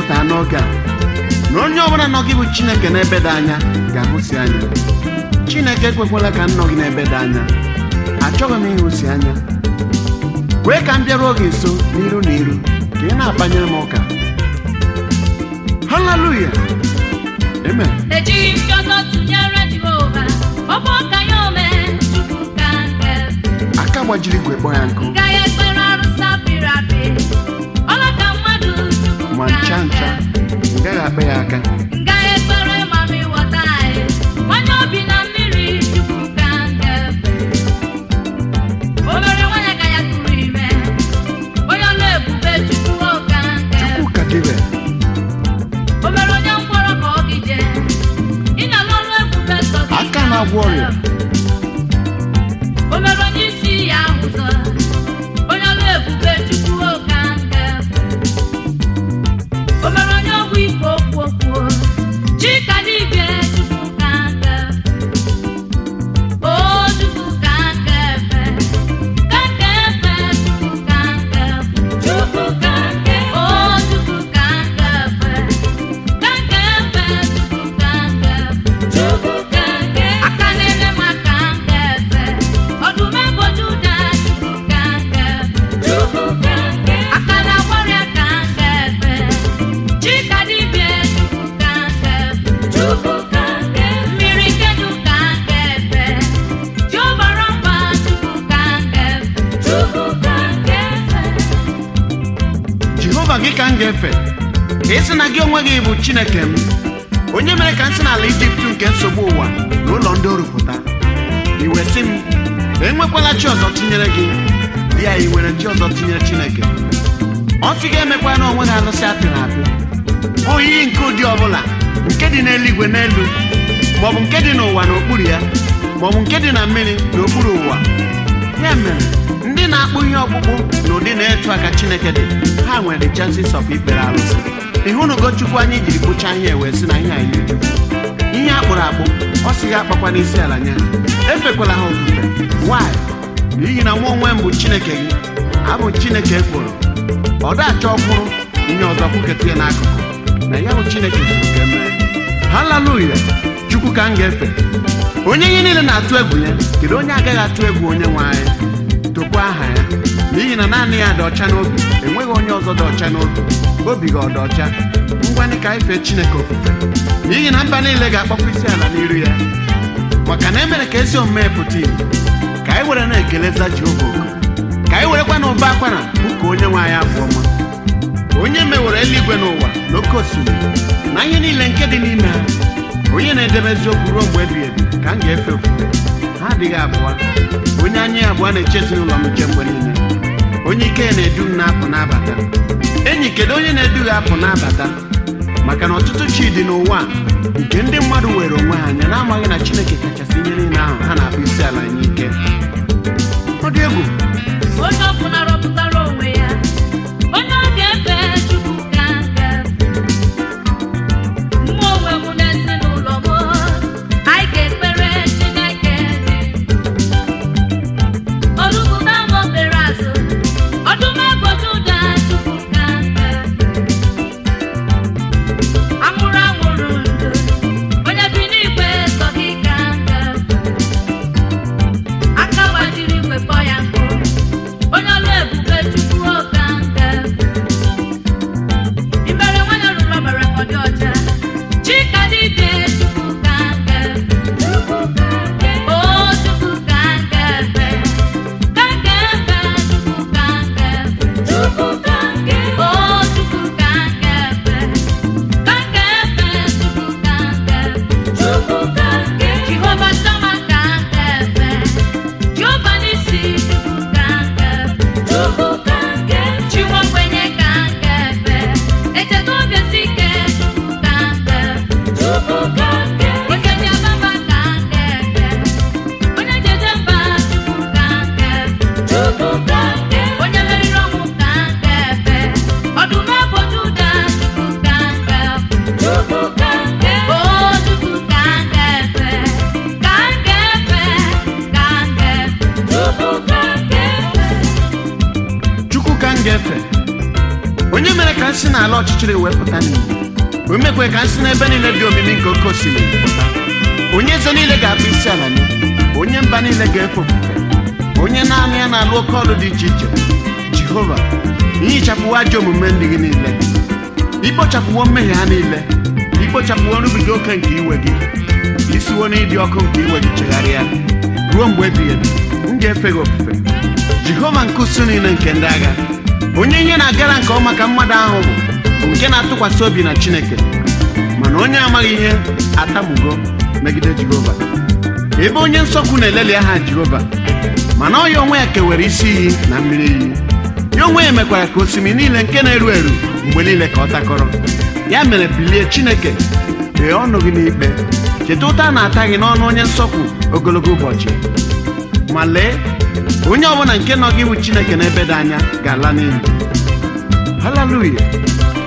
pụta n'oge a na onye ọbụla nọ gị bụ chineke n'ebe dị anya ga-ahụsi anya chineke ekwekwala ka m nọ gị n'ebe dị anya achọghị m ịhụsi anya kwee ka m bịaruo gị nso n'iru na iru ka ị na-akpanyere m ụka haleluya amen ejighị m ọzọ tụnyere jehova ọ bụ ọka ya ome chukwu ka nke aka gbajiri igwe kpọ ya nkụ gaghị ekpere arụsị apịrị apị ọla ka mmadụ chukwu ma ka ncha nke ncha ị gaghị akpa ya aka gaghị ekpere mami wọta anyị nwanye obi na mmiri chukwu ka nke obere nwanyị ka ya tụrụ ime onye ọlụ ebube chukwu ka nke chukwu ka dịbe o mere onye mkpọrọ ka ọ gije ị na-alụ ọrụ ebube sọ gị Aka na-agwọ ọrịa. o mere onye isi ya ụzọ onye ọrụ ebube chukwu oke nke o mere onye ọgwụ ike okwu okwu chika dibịa chukwu ka nke o chukwu ka nke efe ka nke efe chukwu ka nke chukwu ka nke o chukwu ka nke efe aka na-ele m aka nke efe ọdụm eboju ụda aka na-agwọrịa ka nke efe chika dibịa mmiri kedu ka nke efe jiọbara mba chukwu ka nke jehova gị ka m ga-efe ka ị sị na gị onwe gị bụ chineke m onye mere ka m si n'ala ijipt nke nsogbu ụwa na ụlọ ndị orupụta iwe sị m enwekwala chi ọzọ tinyere gị ya i nwere chi ọzọ tinyere chineke ọ sị ga-emekwa na onwe gị alụsị apịrị apị oyiyi nke ụdị ọbụla nke dị n'eluigwe n'elu maọbụ nke dị n'ụwa n'okpuru ya maọbụ nke dị na mmiri n'okpuru ụwa ya mere ndị na-akpụ ihe ọkpụkpụ na ụdị na-etu aka chineke dị ha nwere chances of ikpere arụsị ịhụnugo chukwu anyị jiri kpụchaa ihe wee sị na ihe a yi chukwu ihe a kpụrụ akpụ ọ sị ga akpakwa n'isi ala nye ha efekwala ha ofufe why n'ihi na nwa onwe m bụ chineke gị abụ chineke ekworo ọ da-achọ ọkwụrụ ihe ọzọ kwuketa ya n'akụkụ na ya bụ chineke zuru ka emee haleluya chukwu ka m ga-efe onye ihe niile na-atụ egwu ya kedu onye agaghị atụ egwu onye nwe anyị tokwa aha ya n'ihi na naanị ya dị ọcha n'obi enweghị onye ọzọ dị ọcha n'obi obi gị ọ dị ọcha ngwanị ka anyị fee chineke ofufe n'ihi na mba niile ga-akpọkwa isi ala n'iru ya maka na emere ka ezi omume pụta ìhè ka anyị were na-ekeleza jehova oku ka anyị werekwa na ụba akwara ụka onye nwe anyị abụ ọma onye mewere eluigwe n'ụwa na oke osimiri na ihe niile nke dị n'ime ha onye na-edebe eziokwu ruo mgbe ebighị ebi ka m ga-efe ofufe ha adịghị abụọ onye anya ya abụọ na-eche ezinụlọ m nche mgbe niile onye ike ya na-edu m na-apụ n'abata enyi kedu onye na-edu gị apụ n'abata maka na ọtụtụ chi dị n'ụwa a, nke ndị mmadụ were onwe ha anya na-amaghị na chineke kachasị ihe niile ahụ ha na-akpụ isi ala nye ike ọ dị egwu onye ọbụla rọpụtara onwe ya onye ọ ga-efe chukwu ka nke mmụọ onwe m na ezinụlọ m anyị ga-ekpere chineke olugbuda m obere azụ ọdụm eboju ụda chukwu ka nke amụrụ amụrụ ndụ onye bi n'igwe sọ gị ka nke aka gbajiri igwe kpọ ya nkụ onye ọlụ ebube chukwu oka nke imere nwanyị rụrụ ọbara ka ọ dị ọcha chika dibịa chukwu ka nke o chukwu ka nke efe ka nke efe chukwu ka nke chukwu ka nke o chukwu ka nke efe ka nke efe chukwu ka nke chukwu ka nke jehova sama ka nke efe Jehova n'isi chukwu ka nke chukwu ka nke chiwa ogbenye ka nke efe echeta obi esi ike chukwu ka nke chukwu ka nke onye ji ababa ka nke efe onye jeje mba chukwu ka nke chukwu ka nke onye meriri ọnwụ ka nke efe ọdụm eboju ụda chukwu ka nke chukwu ka nke o chukwu ka nke efe ka nke efe ka nke chukwu ka nke efe chukwu ka m ga-efe onye mere ka nsị n'ala ọchịchịrị wepụta n'igbo o mekwe ka nsị n'ebe niile dị omimi nke oke osimiri pụta onye eze niile ga-akpụ isi ala nye onye mba niile ga-efe ofufe onye naanị ya na-alụ oke ọlụ dị iche iche jehova ihichapụwo ajọ omume ndị gị niile ikpochapụwo mmehie ha niile ikpochapụwo nrubiga oke nke iwe gị isiwo n'ịdị ọkụ nke iwe gị chegharịa ruo mgbe ebighị ebi m ga-efe gị ofufe jehova nke usu niile nke ndị agha onye ihe na-agara nke ọma ka mmadụ ahụ bụ bụ nke na-atụkwasị obi na chineke mana onye amaghị ihe atamugo megide jehova ebe onye nsọkwu na-eleli aha jehova mana ọ ya onwe ya kewere isi iyi na mmiri iyi ya onwe ya mekwara ka osimiri niile nke na-eru eru mgbe niile ka ọ takọrọ ya mere bilie chineke ghee ọnụ gị n'ikpe cheta ụta a na-ata gị n'ọnụ onye nsọkwu ogologo ụbọchị ma lee onye ọbụla nke nọ gị bụ chineke n'ebe dị anya ga-ala n'iyi haleluya